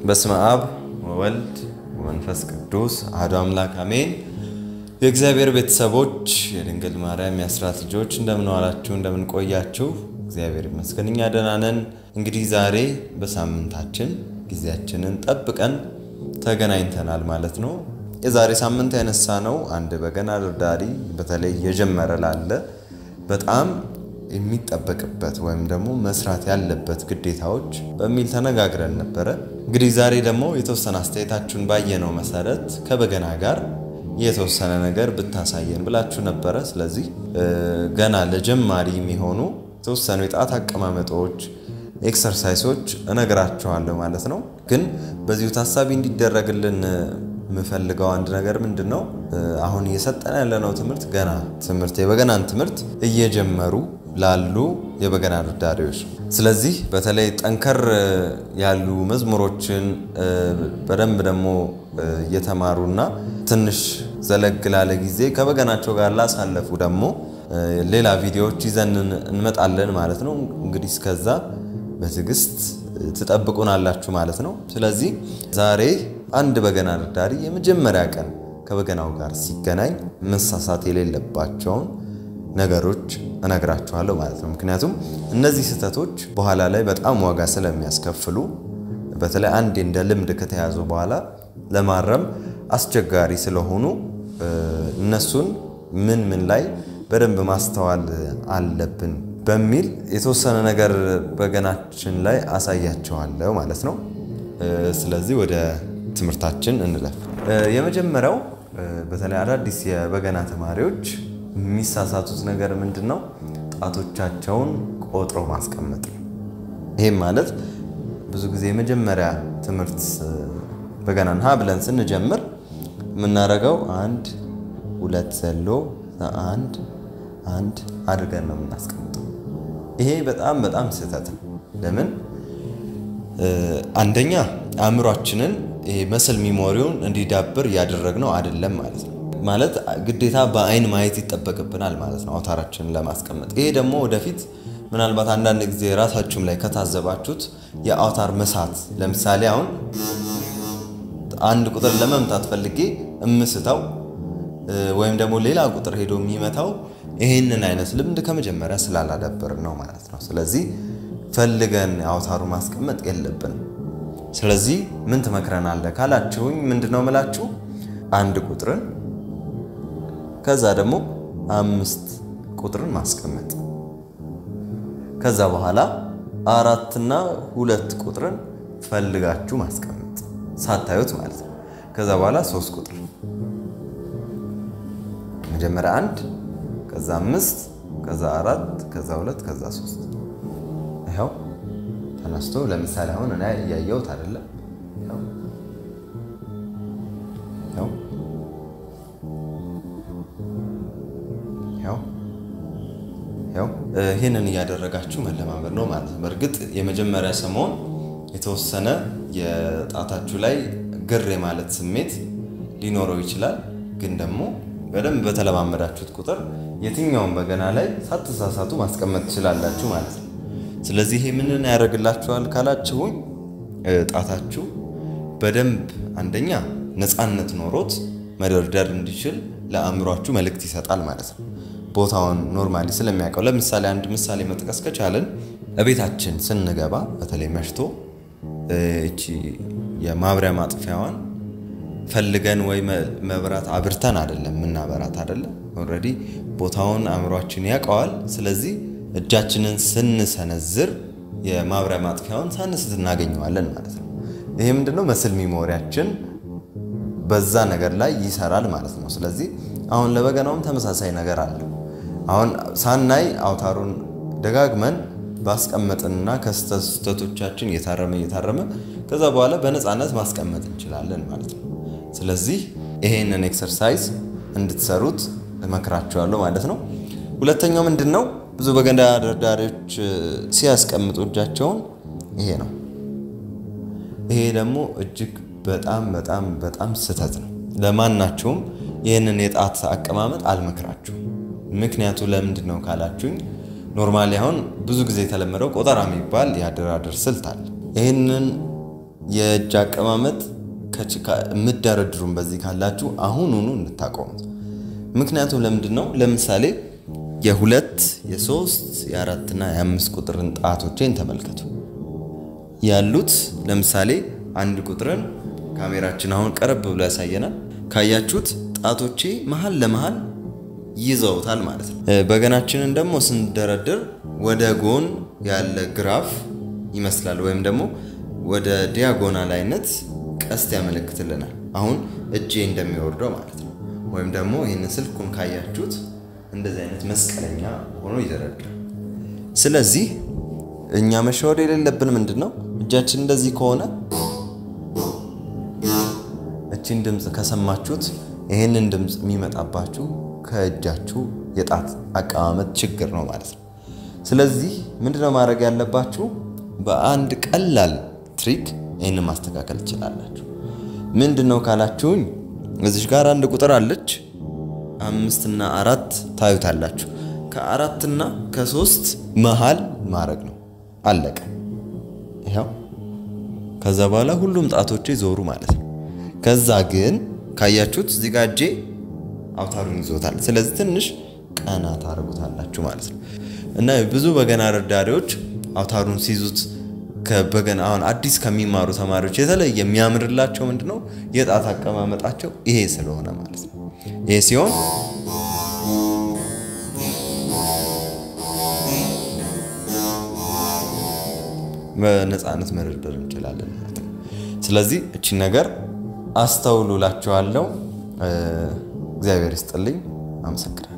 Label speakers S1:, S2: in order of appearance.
S1: በስመ አብ ወወልድ ወመንፈስ ቅዱስ አሐዱ አምላክ አሜን። የእግዚአብሔር ቤተሰቦች የድንግል ማርያም የአስራት ልጆች እንደምን ዋላችሁ? እንደምን ቆያችሁ? እግዚአብሔር ይመስገን እኛ ደህና ነን። እንግዲህ ዛሬ በሳምንታችን ጊዜያችንን ጠብቀን ተገናኝተናል ማለት ነው። የዛሬ ሳምንት ያነሳ ነው አንድ በገና ደርዳሪ በተለይ የጀመረ ላለ በጣም የሚጠበቅበት ወይም ደግሞ መስራት ያለበት ግዴታዎች በሚል ተነጋግረን ነበረ። እንግዲህ ዛሬ ደግሞ የተወሰነ አስተያየታችሁን ባየነው መሰረት ከበገና ጋር የተወሰነ ነገር ብታሳየን ብላችሁ ነበረ። ስለዚህ ገና ለጀማሪ የሚሆኑ የተወሰኑ የጣት አቀማመጦች፣ ኤክሰርሳይሶች እነግራችኋለሁ ማለት ነው። ግን በዚሁ ታሳቢ እንዲደረግልን የምፈልገው አንድ ነገር ምንድን ነው፣ አሁን እየሰጠን ያለነው ትምህርት ገና ትምህርት የበገናን ትምህርት እየጀመሩ ላሉ የበገና ደርዳሪዎች ነው። ስለዚህ በተለይ ጠንከር ያሉ መዝሙሮችን በደንብ ደግሞ እየተማሩና ትንሽ ዘለግ ላለ ጊዜ ከበገናቸው ጋር ላሳለፉ ደግሞ ሌላ ቪዲዮዎች ይዘን እንመጣለን ማለት ነው። እንግዲህ እስከዛ በትዕግስት ትጠብቁናላችሁ ማለት ነው። ስለዚህ ዛሬ አንድ በገና ደርዳሪ የመጀመሪያ ቀን ከበገናው ጋር ሲገናኝ መሳሳት የሌለባቸውን ነገሮች እነግራችኋለሁ ማለት ነው። ምክንያቱም እነዚህ ስህተቶች በኋላ ላይ በጣም ዋጋ ስለሚያስከፍሉ በተለይ አንዴ እንደ ልምድ ከተያዙ በኋላ ለማረም አስቸጋሪ ስለሆኑ እነሱን ምን ምን ላይ በደንብ ማስተዋል አለብን በሚል የተወሰነ ነገር በገናችን ላይ አሳያቸዋለሁ ማለት ነው። ስለዚህ ወደ ትምህርታችን እንለፍ። የመጀመሪያው በተለይ አዳዲስ የበገና ተማሪዎች የሚሳሳቱት ነገር ምንድን ነው? ጣቶቻቸውን ቆጥሮ ማስቀመጥ ነው። ይህም ማለት ብዙ ጊዜ የመጀመሪያ ትምህርት በገናን ሀ ብለን ስንጀምር የምናደርገው አንድ ሁለት ዘሎ አንድ አንድ አድርገን ነው የምናስቀምጠው። ይሄ በጣም በጣም ስህተት ነው። ለምን? አንደኛ አእምሯችንን መስል ሚሞሪውን እንዲዳብር እያደረግነው አይደለም ማለት ነው። ማለት ግዴታ በአይን ማየት ይጠበቅብናል ማለት ነው አውታራችንን ለማስቀመጥ። ይሄ ደግሞ ወደፊት ምናልባት አንዳንድ ጊዜ ራሳችሁም ላይ ከታዘባችሁት የአውታር መሳት፣ ለምሳሌ አሁን አንድ ቁጥር ለመምታት ፈልጌ እምስተው ወይም ደግሞ ሌላ ቁጥር ሄዶ የሚመታው ይህንን አይነት ልምድ ከመጀመሪያ ስላላዳበር ነው ማለት ነው። ስለዚህ ፈልገን አውታሩ ማስቀመጥ የለብንም። ስለዚህ ምን ትመክረናለህ ካላችሁኝ ምንድን ነው ምላችሁ አንድ ቁጥርን ከዛ ደግሞ አምስት ቁጥርን ማስቀመጥ ከዛ በኋላ አራትና ሁለት ቁጥርን ፈልጋችሁ ማስቀመጥ ሳታዩት ማለት ነው። ከዛ በኋላ ሶስት ቁጥር መጀመሪያ አንድ ከዛ አምስት ከዛ አራት ከዛ ሁለት ከዛ ሶስት ይኸው ተነስቶ ለምሳሌ አሁን እኔ እያየሁት አይደለም። ይህንን እያደረጋችሁ መለማመድ ነው ማለት ነው። በእርግጥ የመጀመሪያ ሰሞን የተወሰነ የጣታችሁ ላይ ግር የማለት ስሜት ሊኖረው ይችላል። ግን ደግሞ በደንብ በተለማመዳችሁት ቁጥር የትኛውን በገና ላይ ሳትሳሳቱ ማስቀመጥ ትችላላችሁ ማለት ነው። ስለዚህ ይሄ ምንን ያደርግላችኋል ካላችሁኝ ጣታችሁ በደንብ አንደኛ ነፃነት ኖሮት መደርደር እንዲችል ለአእምሯችሁ መልእክት ይሰጣል ማለት ነው። ቦታውን ኖርማሊ ስለሚያውቀው ለምሳሌ አንድ ምሳሌ መጥቀስ ከቻለን እቤታችን ስንገባ በተለይ መሽቶ እቺ የማብሪያ ማጥፊያዋን ፈልገን ወይ መብራት አብርተን አይደለም የምናበራት አይደለም። ኦልሬዲ ቦታውን አእምሯችን ያውቀዋል። ስለዚህ እጃችንን ስንሰነዝር የማብሪያ ማጥፊያውን ሳንስት እናገኘዋለን ማለት ነው። ይሄ ምንድነው መስል ሚሞሪያችን በዛ ነገር ላይ ይሰራል ማለት ነው። ስለዚህ አሁን ለበገናውም ተመሳሳይ ነገር አለው። አሁን ሳናይ አውታሩን ደጋግመን ባስቀመጥንና ከስተቶቻችን እየታረመ እየታረመ ከዛ በኋላ በነፃነት ማስቀመጥ እንችላለን ማለት ነው። ስለዚህ ይሄንን ኤክሰርሳይዝ እንድትሰሩት እመክራችኋለሁ ማለት ነው። ሁለተኛው ምንድን ነው? ብዙ በገና ደርዳሪዎች ሲያስቀምጡ እጃቸውን ይሄ ነው። ይሄ ደግሞ እጅግ በጣም በጣም በጣም ስህተት ነው። ለማናችሁም ይህንን የጣት አቀማመጥ አልመክራችሁም። ምክንያቱ ለምንድን ነው ካላችሁኝ ኖርማሊ አሁን ብዙ ጊዜ የተለመደው ቆጠራ የሚባል የአደራደር ስልት አለ። ይህንን የእጅ አቀማመጥ የምደረድሩን በዚህ ካላችሁ አሁኑኑ እንድታቆሙት። ምክንያቱም ለምንድን ነው? ለምሳሌ የሁለት የሶስት የአራትና የአምስት ቁጥርን ጣቶቼን ተመልከቱ። ያሉት ለምሳሌ አንድ ቁጥርን ካሜራችን አሁን ቀረብ ብሎ ያሳየናል። ካያችሁት ጣቶቼ መሀል ለመሀል ይዘውታል ማለት ነው። በገናችንን ደግሞ ስንደረድር ወደ ጎን ያለ ግራፍ ይመስላል ወይም ደግሞ ወደ ዲያጎናል አይነት ቀስት ያመለክትልናል። አሁን እጄ እንደሚወርደው ማለት ነው። ወይም ደግሞ ይህንን ስልኩን ካያችሁት እንደዚህ አይነት መስቀለኛ ሆኖ ይደረድራል። ስለዚህ እኛ መሸወድ የሌለብን ምንድን ነው እጃችን እንደዚህ ከሆነ እቺን ድምፅ ከሰማችሁት ይህንን ድምፅ የሚመጣባችሁ ከእጃችሁ የጣት አቀማመጥ ችግር ነው ማለት ነው። ስለዚህ ምንድነው ማድረግ ያለባችሁ? በአንድ ቀላል ትሪክ ይህንን ማስተካከል ትችላላችሁ። ምንድን ነው ካላችሁኝ እዚሽ ጋር አንድ ቁጥር አለች። አምስትና አራት ታዩታላችሁ። ከአራትና ከሶስት መሃል ማድረግ ነው። አለቀ። ይኸው ከዛ በኋላ ሁሉም ጣቶቼ ዞሩ ማለት ነው። ከዛ ግን ካያችሁት እዚህ ጋር እጄ አውታሩን ይዞታል። ስለዚህ ትንሽ ቀና ታደርጉታላችሁ ማለት ነው። እና ብዙ በገና ረዳሪዎች አውታሩን ሲይዙት ከበገና አሁን አዲስ ከሚማሩ ተማሪዎች የተለየ የሚያምርላቸው ምንድን ነው የጣት አቀማመጣቸው ይሄ ስለሆነ ማለት ነው። ይሄ ሲሆን በነፃነት መደርደር እንችላለን ማለት ነው። ስለዚህ እቺን ነገር አስተውሉ እላችኋለሁ። እግዚአብሔር ይስጥልኝ። አመሰግናለሁ።